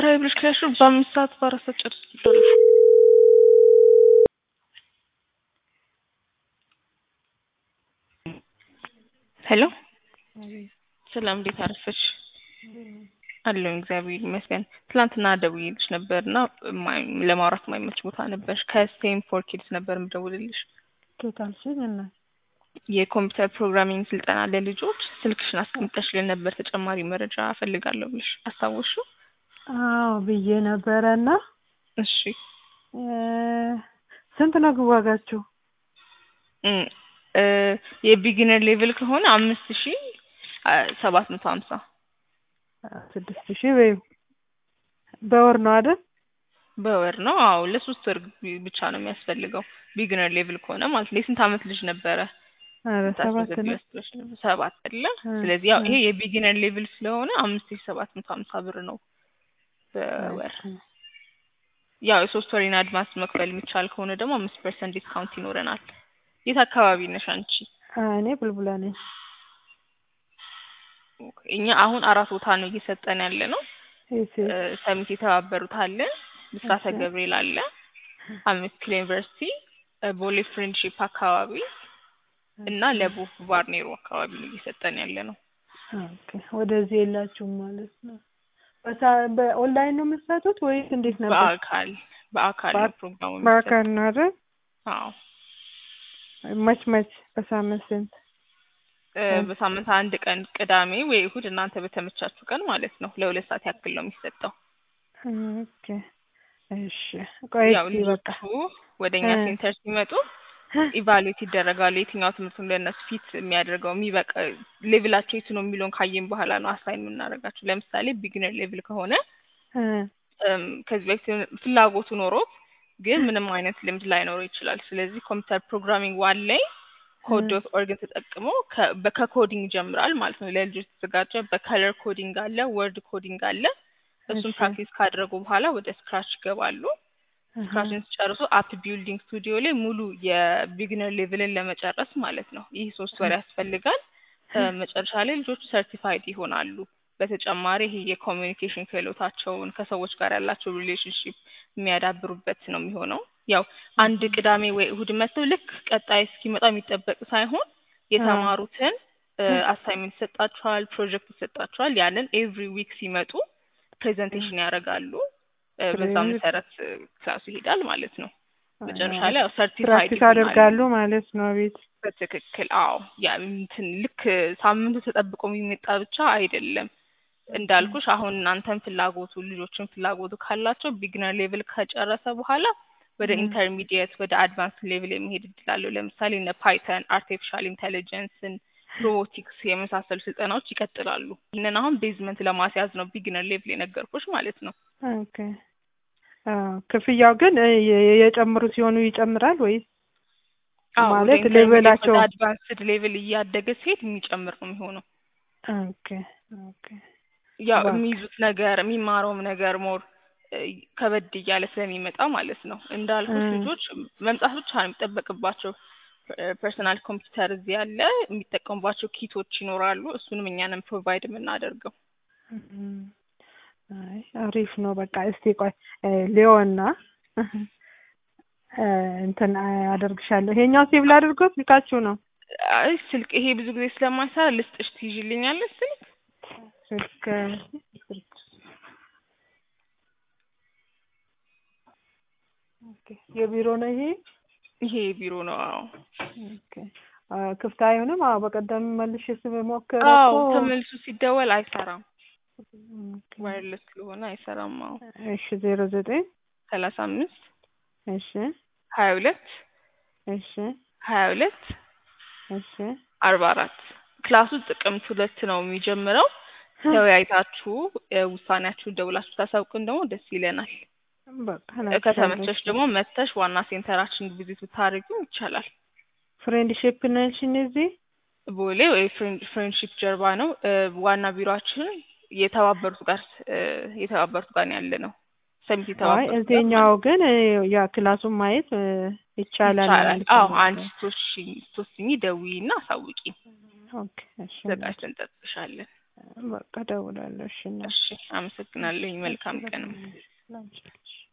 ሀይ ብለሽ ከያሹ በአምስት ሰዓት በአራት ሰዓት ጨርስ ይችላል። ሄሎ ሰላም፣ እንዴት አረፈች? አለሁ እግዚአብሔር ይመስገን። ትላንትና ደውዬልሽ ነበር እና ለማውራት የማይመች ቦታ ነበር። ከስቴም ፎር ኪድስ ነበር የምደውልልሽ። ቶታልሽኝ እና የኮምፒውተር ፕሮግራሚንግ ስልጠና ለልጆች ስልክሽን አስቀምጠሽልን ነበር ተጨማሪ መረጃ እፈልጋለሁ ብለሽ አስታወስሽው? አዎ ብዬ ነበረ እና እሺ ስንት ነው ግን ዋጋችሁ? የቢጊነር ሌቭል ከሆነ አምስት ሺ ሰባት መቶ ሀምሳ ስድስት ሺህ በይው በወር ነው አይደል? በወር ነው። አዎ ለሶስት ወር ብቻ ነው የሚያስፈልገው ቢግነር ሌቭል ከሆነ ማለት ነው። የስንት አመት ልጅ ነበረ? ኧረ ሰባት ነው። ሰባት አይደለ? ስለዚህ ያው ይሄ የቢጊነር ሌቭል ስለሆነ አምስት ሺ ሰባት መቶ ሀምሳ ብር ነው በወር። ያው የሶስት ወር ኢን አድቫንስ መክፈል የሚቻል ከሆነ ደግሞ አምስት ፐርሰንት ዲስካውንት ይኖረናል። የት አካባቢ ነሽ አንቺ? እኔ ቡልቡላ ነኝ። እኛ አሁን አራት ቦታ ነው እየሰጠን ያለ ነው። ሰሚት የተባበሩት አለ፣ ብስራተ ገብርኤል አለ፣ አምስት ኪሎ ዩኒቨርሲቲ፣ ቦሌ ፍሬንድሺፕ አካባቢ እና ለቡ ባርኔሮ አካባቢ ነው እየሰጠን ያለ ነው። ኦኬ ወደዚህ የላችሁም ማለት ነው። በኦንላይን ነው የምትሰጡት ወይስ እንዴት ነበር? በአካል በአካል ነው ፕሮግራሙ በአካል ነው አይደል? አዎ። መች መች በሳምንት ስንት? በሳምንት አንድ ቀን ቅዳሜ ወይ እሁድ እናንተ በተመቻችሁ ቀን ማለት ነው። ለሁለት ሰዓት ያክል ነው የሚሰጠው። ኦኬ እሺ። ቆይ ያው ልጆቹ ወደ እኛ ሴንተር ሲመጡ ኢቫሉዌት ይደረጋሉ። የትኛው ትምህርት ለእነሱ ፊት የሚያደርገው የሚበቃ ሌቭላቸው የቱ ነው የሚለውን ካየን በኋላ ነው አሳይን የምናደርጋቸው። ለምሳሌ ቢግነር ሌቭል ከሆነ ከዚህ በፊት ፍላጎቱ ኖሮት ግን ምንም አይነት ልምድ ላይኖረው ይችላል። ስለዚህ ኮምፒውተር ፕሮግራሚንግ ዋን ላይ ኮድ ዶት ኦርግን ተጠቅሞ ከኮዲንግ ይጀምራል ማለት ነው። ለልጆች የተዘጋጀ በከለር ኮዲንግ አለ፣ ወርድ ኮዲንግ አለ። እሱን ፕራክቲስ ካደረጉ በኋላ ወደ ስክራች ይገባሉ። ስክራችን ሲጨርሱ አፕ ቢልዲንግ ስቱዲዮ ላይ ሙሉ የቢግነር ሌቭልን ለመጨረስ ማለት ነው። ይህ ሶስት ወር ያስፈልጋል። መጨረሻ ላይ ልጆቹ ሰርቲፋይድ ይሆናሉ። በተጨማሪ ይሄ የኮሚኒኬሽን ክህሎታቸውን ከሰዎች ጋር ያላቸው ሪሌሽንሽፕ የሚያዳብሩበት ነው የሚሆነው። ያው አንድ ቅዳሜ ወይ እሁድ መጥተው ልክ ቀጣይ እስኪመጣ የሚጠበቅ ሳይሆን የተማሩትን አሳይመንት ይሰጣቸዋል፣ ፕሮጀክት ይሰጣቸዋል። ያንን ኤቭሪ ዊክ ሲመጡ ፕሬዘንቴሽን ያደርጋሉ። በዛ መሰረት ክላሱ ይሄዳል ማለት ነው። መጨረሻ ላይ ያው ሰርቲፋይድ ፕራክቲስ አደርጋሉ ማለት ነው። ቤት በትክክል አዎ። ያ እንትን ልክ ሳምንቱ ተጠብቆ የሚመጣ ብቻ አይደለም። እንዳልኩሽ አሁን እናንተን ፍላጎቱ ልጆችን ፍላጎቱ ካላቸው ቢግነር ሌቭል ከጨረሰ በኋላ ወደ ኢንተርሚዲየት ወደ አድቫንስ ሌቭል የሚሄድ እድል አለው። ለምሳሌ እነ ፓይተን፣ አርቲፊሻል ኢንቴሊጀንስን፣ ሮቦቲክስ የመሳሰሉ ስልጠናዎች ይቀጥላሉ። ይህንን አሁን ቤዝመንት ለማስያዝ ነው ቢግነር ሌቭል የነገርኩሽ ማለት ነው። ኦኬ ክፍያው ግን የጨምሩ ሲሆኑ ይጨምራል ወይስ ማለት ሌቭላቸው አድቫንስድ ሌቭል እያደገ ሲሄድ የሚጨምር ነው የሚሆነው። ኦኬ ኦኬ ያው የሚይዙት ነገር የሚማረውም ነገር ሞር ከበድ እያለ ስለሚመጣ ማለት ነው። እንዳልኩት ልጆች መምጣት ብቻ ነው የሚጠበቅባቸው። ፐርሰናል ኮምፒውተር እዚህ ያለ የሚጠቀሙባቸው ኪቶች ይኖራሉ። እሱንም እኛንም ፕሮቫይድ የምናደርገው። አይ አሪፍ ነው። በቃ እስቲ ቆይ ሊዮና እንትን አደርግሻለሁ። ይሄኛው ሴቭ ላድርጎት ስልካችሁ ነው? አይ ስልክ ይሄ ብዙ ጊዜ ስለማይሰራ ልስጥሽ፣ ትይዥልኛለሽ ስልክ ስልክ ስልክ የቢሮ ነው ይሄ? ይሄ የቢሮ ነው። አዎ። ኦኬ ክፍት አይሆንም? አዎ በቀደም መልሼ ስሞክር አዎ ተመልሶ ሲደወል አይሰራም። ዋይርለስ ስለሆነ አይሰራም። አዎ። እሺ ዜሮ ዘጠኝ ሰላሳ አምስት እሺ ሀያ ሁለት እሺ ሀያ ሁለት እሺ አርባ አራት ክላሱ ጥቅምት ሁለት ነው የሚጀምረው። ተወያይታችሁ ውሳኔያችሁን ደውላችሁ ታሳውቁን ደግሞ ደስ ይለናል። ከተመቸሽ ደግሞ መተሽ ዋና ሴንተራችን ቪዚት ብታደርጊው ይቻላል። ፍሬንድሺፕ ነሽን እዚህ ቦሌ ወይ ፍሬንድሺፕ ጀርባ ነው። ዋና ቢሮአችን የተባበሩት ጋር የተባበሩት ጋር ያለ ነው። ሰሚት የተባበሩት እዚህኛው ግን ያ ክላሱን ማየት ይቻላል። አዎ አንቺ ስትወስኚ ደውዪና አሳውቂ። ኦኬ እሺ ዘጋጅተን እንጠብቅሻለን። በቃ እደውላለሁ። እሺ እናቴ። እሺ አመሰግናለሁ። መልካም ቀን። ላንቺ